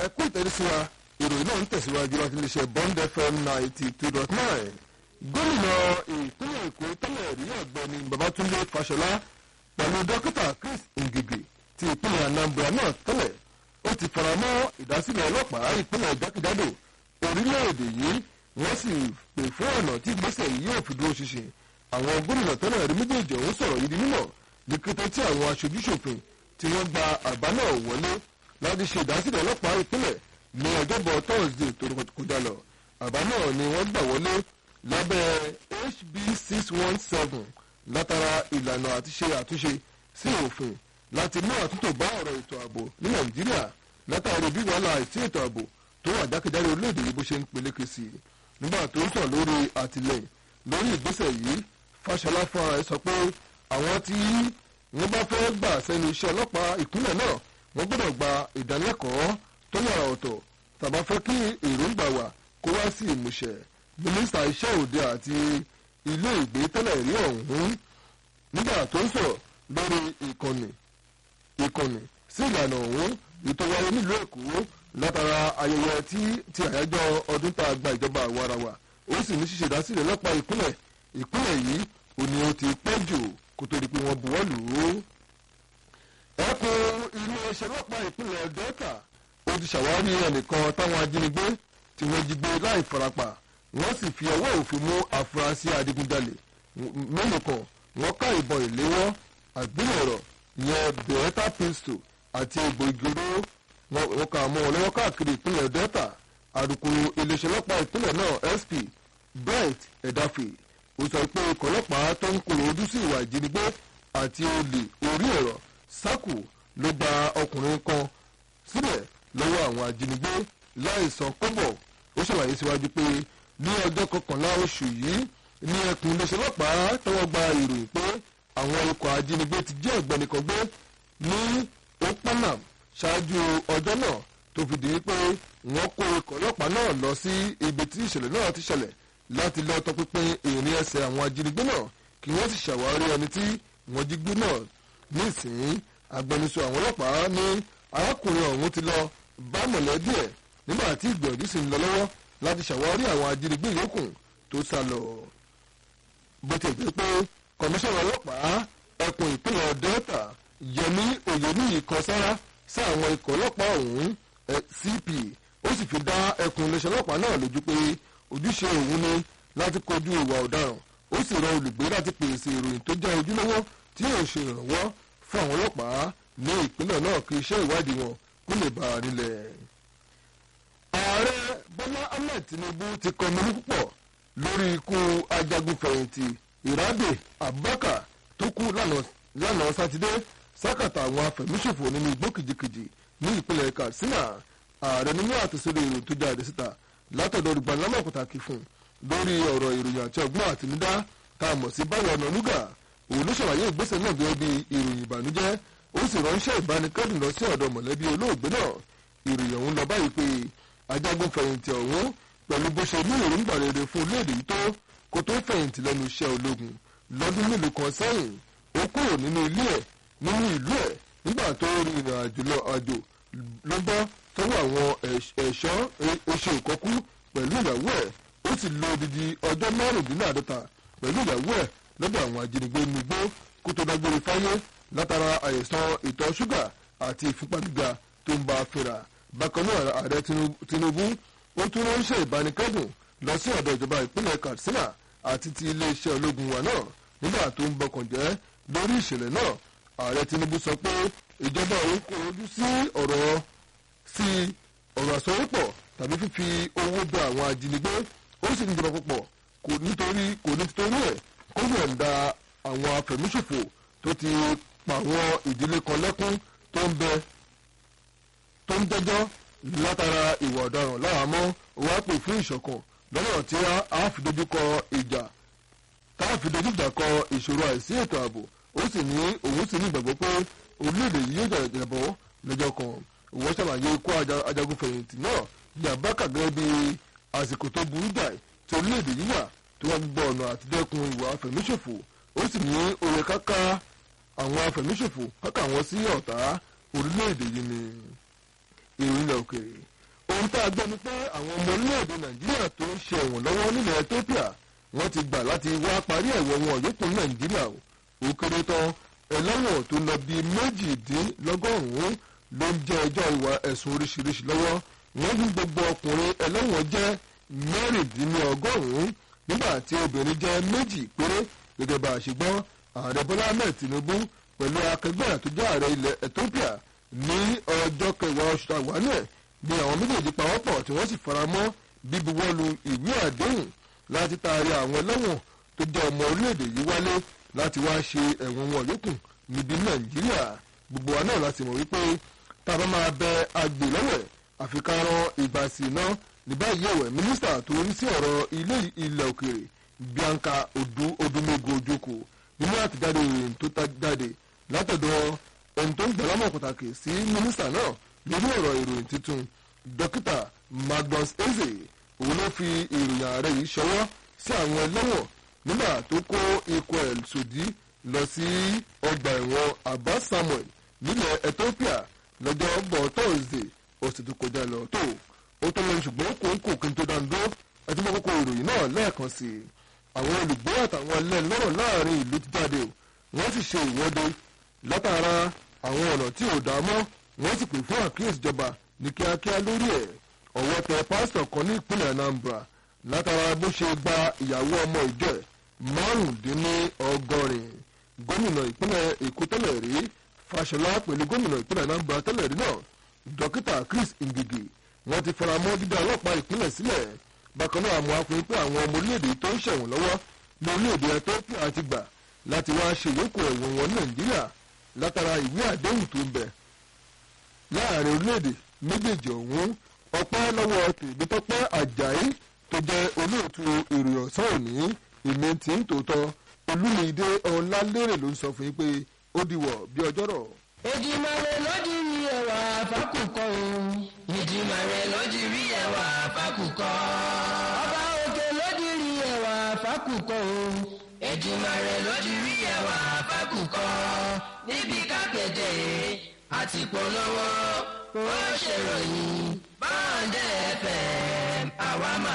ẹ kú ìtẹ́rísí wa ìròyìn náà ń tẹ̀síwájú láti lè ṣe bond fm ninety two dot nine gómìnà ìpínlẹ̀ èkó tẹ́lẹ̀ rí ọ̀gbẹ́ni babatunde fashola pẹ̀lú dókítà chris ngige ti ìpínlẹ̀ anambra náà tẹ́lẹ̀ ó ti faramọ́ ìdásílẹ̀ ọlọ́pàá ìpínlẹ̀ jákèjádò orílẹ̀-èdè yìí wọ́n sì pè fún ọ̀nà tí ìgbésẹ̀ yìí yóò fi dúró ṣinṣin àwọn gómìnà tẹ́lẹ̀ rí méjèèjì ọ̀hún sọ̀rọ̀ yìí di mímọ̀ ní kété tí àwọn aṣojúṣòfin tí wọ́n gba àbá náà wọlé láti ṣe ìdásílẹ̀ ọlọ́pàá ìpínlẹ̀ ní ọjọ́bọ̀ thursday tó kọjá lọ àbá náà ni wọ́n gbà wọlé lábẹ́ hb six one seven látara ìlànà àti ṣe àtúnṣe sí òfin láti mú àtúntò bá ọ̀rọ̀ ètò ààbò ní nàìjíríà látàrí bí wàhálà àìsí ètò ààbò tó wà jákèjádò orílẹ̀-èdè yìí bó ṣe ń peléke sí i nígbà tó ń sọ lórí àtìlẹyìn lórí ìgbésẹ̀ yìí fàṣọlá fúnra ẹ̀ sọ pé àwọn tí wọ́n bá fẹ́ gbà sẹ́nu iṣẹ́ ọlọ́pàá ìpínlẹ̀ náà wọ́n gbọ́dọ̀ gba ìdánilẹ́kọ̀ọ́ tó yàrá ọ̀tọ̀ tàbá fẹ́ kí èròǹgbà wà kó wá sí ìmúṣẹ mínísítà iṣẹ́ òde àti ilé ìgbé tẹ́lẹ̀ rí ọ̀hún nígbà tó ń sọ̀rọ̀ lórí ìkànnì ìkànnì sí ìlànà ọ̀hún ìtọ́wáyé nílùú èkó látara ayẹyẹ tí ti àyájọ́ ọdún tá a gba ìjọba àwarawa ó sì ní ṣíṣe ìdásílẹ̀ ọlọ́pàá ìpínlẹ̀ ìpínlẹ̀ yìí ò ní o ti pẹ́ jù kó tó di pé wọ́n buwọ́ lù ú. ẹkùn ilé iṣẹ́ ọlọ́pàá ìpínlẹ̀ delta ó ti ṣàwárí ẹnìkan táwọn ajínigbé tí wọ́n jí gbé láì farapa wọ́n sì fi ọwọ́ òfin mú àfúrásì adigunjalè mélòó kan wọ́n ká ìbọn ìléwọ́ àgbélẹ̀rọ̀ ìyẹn beretta pistol àti egbò ìgòrò wọn kà mọ́ wọn lọ́wọ́ káàkiri ìpínlẹ̀ delta àdùkùrù iléeṣẹ́ ọlọ́pàá ìpínlẹ̀ náà sp bright edafe ó sọ pé ikọ̀ ọlọ́pàá tó ń kóró ojú sí ìwà ìjínigbé àti olè orí ẹ̀rọ sákù ló gba ọkùnrin kan sílẹ̀ lọ́wọ́ àwọn ajínigbé láì san kọ́bọ̀ ó ṣàlàyé síwájú pé ní ọjọ́ kọkànlá oṣù yìí ní ẹkùn iléeṣẹ́ ọlọ́pàá tọwọ́ gba ìròyìn pé àwọn ikọ̀ ajínigbé ti jẹ́ ọ̀gbẹ́ni kan gbé ní opanam ṣáájú ọjọ́ náà tó fi di pé wọ́n kó ikọ̀ ọlọ́pàá náà lọ sí ibi tí ìṣẹ̀lẹ̀ náà ti ṣẹlẹ̀ láti lọ tọpinpin ìrìn ẹsẹ̀ àwọn ajínigbé náà kí wọ́n sì ṣàwárí ẹni tí wọ́n jí gbé náà nísìnyí agbẹnusọ àwọn ọlọ́pàá ní arákùnrin ọ̀hún ti lọ bá mọ̀lẹ́bí ẹ̀ nígbà tí ìgbìyànjú sì ń lọ lọ́wọ́ láti ṣàwárí àwọn ajínigbé yòókù tó sá lọ. bó ti jẹ́ pé kọmíṣánná ọlọ́pàá ẹkùn ìpínlẹ̀ delta yẹmi oyeniyi kan sára sí àwọn ikọ̀ ọlọ́pàá ọ̀hún cp ó sì fi dá ẹkùn iléeṣẹ́ ọlọ́pàá náà lójú pé ojúṣe òun ni láti kojú ìwà ọ̀daràn ó sì rọ olùgbé láti pèsè ìròyìn tó jẹ́ ojúlówó tí yóò ṣe ìrànwọ́ fún àwọn ọlọ́pàá ní ìpínlẹ̀ náà kí iṣẹ́ ìwádìí wọn kó lè bá a nílẹ̀. ààrẹ bọ́lá ahmed tinubu ti kọminú púpọ̀ lórí ikú ajagunfẹ̀yìntì ìrádè abubakar tó kú lánàá sátidé sákàtà àwọn afẹ̀míṣòfò nínú igbó kìjikìji ní ìpínlẹ̀ katsina ààrẹ nínú àtẹ̀sílẹ̀ ìròyìn tó jáde síta látọ̀dọ̀ olùgbàlámọ̀ pàtàkì fún lórí ọ̀rọ̀ ìròyìn àti ọgbọ́n àtinúdá tá a mọ̀ sí báwọn ọ̀nà núgà òun ló ṣàlàyé ìgbésẹ̀ náà gẹ́gẹ́ bí ìròyìn ìbànújẹ́ ó sì ránṣẹ́ ìbánikẹ́dùn lọ sí ọ̀dọ̀ mọ̀lẹ́bí olóògbé náà ìròyìn ọ̀hún lọ báyìí pé ajagun fẹ̀yìntì ọ̀hún pẹ̀lú bó ṣe ní èròǹgbà rere fún orílẹ̀-èdè yìí tó kó tó fẹ̀yìntì lẹ́nu iṣẹ́ ológun lọ́dún mélòó kan sẹ́yìn ó kúrò nínú ilé ẹ̀ nínú ìlú ẹ̀ nígbà tó rin ìrìn àjò lọ àjò ló bọ́ sọ́wọ́ àwọn ẹ̀ṣọ́ oṣù ìkọ́kú pẹ̀lú ìyàwó ẹ̀ ó sì lo odidi ọjọ́ márùndínláàdọ́ta pẹ̀lú ìyàwó ẹ̀ lọ́dọ̀ àwọn ajínigbé nugbó kó tó dágbére fáyé látara àìsàn ìtọ̀ ṣúgà àti ìfúnpá gíga tó ń bá a fínra bákan náà ààrẹ tinubu ó tún ránṣẹ́ ìbánikẹ́dùn lọ sí ọ̀dọ̀ ìjọba ìpínlẹ̀ katsina àti ti iléeṣẹ́ ológun wa náà nígbà tó ń bọkàn jẹ́ lórí ìṣẹ̀lẹ̀ náà ààrẹ tinubu sọ pé ìjọba òun kò rojú sí ọ̀rọ̀ sí ọ̀rọ̀ àsọwọ́pọ̀ tàbí fífi owó bẹ àwọn ajínigbé ó sì ní ìjọba púpọ̀ kò nítorí kò ní títorí ẹ̀ kó yọ̀ǹda àwọn afẹ̀míṣòfò tó ti pa àwọn ìdílé kan lẹ́kún tó ń bẹ tó ń jẹ́jọ́ látara ìwà ọ̀daràn láhàámọ́ wàá pè fún ìṣọ̀kan lọ́nà tí a fi dojúkọ ìjà tá a fi dojújà kọ ìṣòro àìsí ètò ààbò ó sì ní òun sì ní ìgbàgbọ́ pé orílẹ̀-èdè yìí yóò jàjàbọ̀ lọ́jọ́ kan òun ṣàlàyé ikú ajagunfẹ̀yìntì náà ní àbákà gẹ́gẹ́ bí àsìkò tó burú jáì tí orílẹ̀-èdè yìí wà tí wọ́n gbọ́ ọ̀nà àtidẹ́kun ìwà afẹ̀míṣòfò ó sì ní òye káká àwọn afẹ̀míṣòfò káká wọn sí ọ̀tá orílẹ̀-èdè yìí ni ìròyìn ilẹ̀ òkèèrè tá a gbọ́ ni pé àwọn ọmọ orílẹ̀-èdè nàìjíríà tó ń ṣe ẹ̀wọ̀n lọ́wọ́ nílẹ̀ ethiopia wọ́n ti gbà láti wá parí ẹ̀wọ̀n wọn yòókù nàìjíríà o ó kéré tán ẹlẹ́wọ̀n tó lọ bíi méjìdínlọ́gọ́rùn-ún ló ń jẹ́ ẹjọ́ ìwà ẹ̀sùn oríṣiríṣi lọ́wọ́ wọ́n ní gbogbo ọkùnrin ẹlẹ́wọ̀n jẹ́ mẹ́rìndínlọ́gọ́rùn-ún nígbà tí obìnrin jẹ́ méjì péré gẹ́gẹ́ bá a ṣe gbọ́ ààrẹ bọ́lá ahmed tinubu pẹ̀lú akẹgbẹ́ àtúnjọ́ ààrẹ ilẹ̀ ethiopia ní ọjọ́ kẹwàá oṣù tàwọn ẹ̀ ni àwọn méjèèjì pawọ́pọ̀ tí wọ́n sì faramọ́ bíbuwọ́lu ìwé àdéhùn láti taari àwọn ẹlẹ́wọ̀n tó jẹ́ ọmọ orílẹ̀-èdè yìí wálé láti wá ṣe ẹ̀wọ̀n wọn yòókù níbi nàìjíríà gbogbo wa náà láti mọ̀ wípé tá a bá máa bẹ agbè lọ́wẹ̀ àfikàrọ̀ ìgbà sí iná ní báyìí ẹ̀wẹ̀ mínísítà tó ń sí ọ̀rọ̀ ilé ilẹ̀ òkèèrè bianca odu odumego ojoko nínú àtijáde ìròyìn tó ta jáde látọ̀dọ̀ ẹni tó ń gbẹ̀lámọ̀ pàtàkì sí mínísítà náà lórí ọ̀rọ̀ ìròyìn tuntun dókítà magnus eze òun ló fi ìròyìn ààrẹ yìí ṣọwọ́ sí àwọn ẹlẹ́wọ̀n nígbà tó kó ikọ̀ ẹ̀ sòdí lọ sí ọgbà ẹ̀wọ̀n abba samuel nílẹ̀ ethiopia lọ́jọ́ ọgbọ̀n thursday ọ̀sẹ̀ tó kọjá lọ tó ó tó lọ ṣùgbọ́n kò ń kò kí n tó dáńdó ẹtí mọ́ kókó ìròyìn náà lẹ́ẹ̀kan sí i àwọn olùgbé àtàwọn ẹlẹ́nlọ́rọ̀ láàrin ìlú ti jáde o wọ́n sì ṣe ìwọ́de látara àwọn ọ̀nà tí ò dá mọ́ wọ́n sì pè fún àkíyèsí ìjọba ní kíákíá lórí ẹ̀ ọ̀wọ́ tẹ pásítọ̀ kan ní ìpínlẹ̀ anambra látara bó ṣe gba ìyàwó ọmọ ìjọ ẹ̀ márùndínlọ́gọ́rin gómìnà ìpínlẹ̀ èkó tẹ́lẹ̀ rí fàṣọlá pẹ̀lú gómìnà ìpínlẹ̀ anambra tẹ́lẹ̀ rí náà dókítà chris ngigi wọ́n ti fara mọ́ dídá ọlọ́pàá ìpínlẹ̀ sílẹ̀ bákan náà àmọ́ akùnrin pé àwọn ọmọ orílẹ̀-èdè tó ń ṣẹ̀wọ̀n lọ́wọ́ ní orílẹ̀-èdè ethiopia ti gbà láti wá ṣe ìyókù ẹ̀wọ̀n wọn nàìjíríà látara ìwé àdéhùn tó ń bẹ̀ láàrin orílẹ̀-èdè méjèèjì ọ̀hún ọpẹ́ lọ́wọ́ tèmítọ́pẹ́ ajayi tó jẹ́ olóòtú ìròyìn ọ̀sán òní èmi tí ń tòótọ́ olúmídé ọ̀làlérè ló ń sọ fún yín pé ó diwọ̀ bí ọjọ́rọ̀. ìdìmọ̀rẹ́ lójú rí ẹwà fákùkọ o. ìdìmọ̀rẹ́ lójú rí ẹwà fákùkọ. ọba òkè lójú rí ẹwà fákùkọ o. ìdìmọ̀rẹ́ lójú rí ẹwà fákùkọ. níbi kápẹ́tẹ̀ àti polówó ó ṣèròyìn báńdẹ̀ fm àwa máa.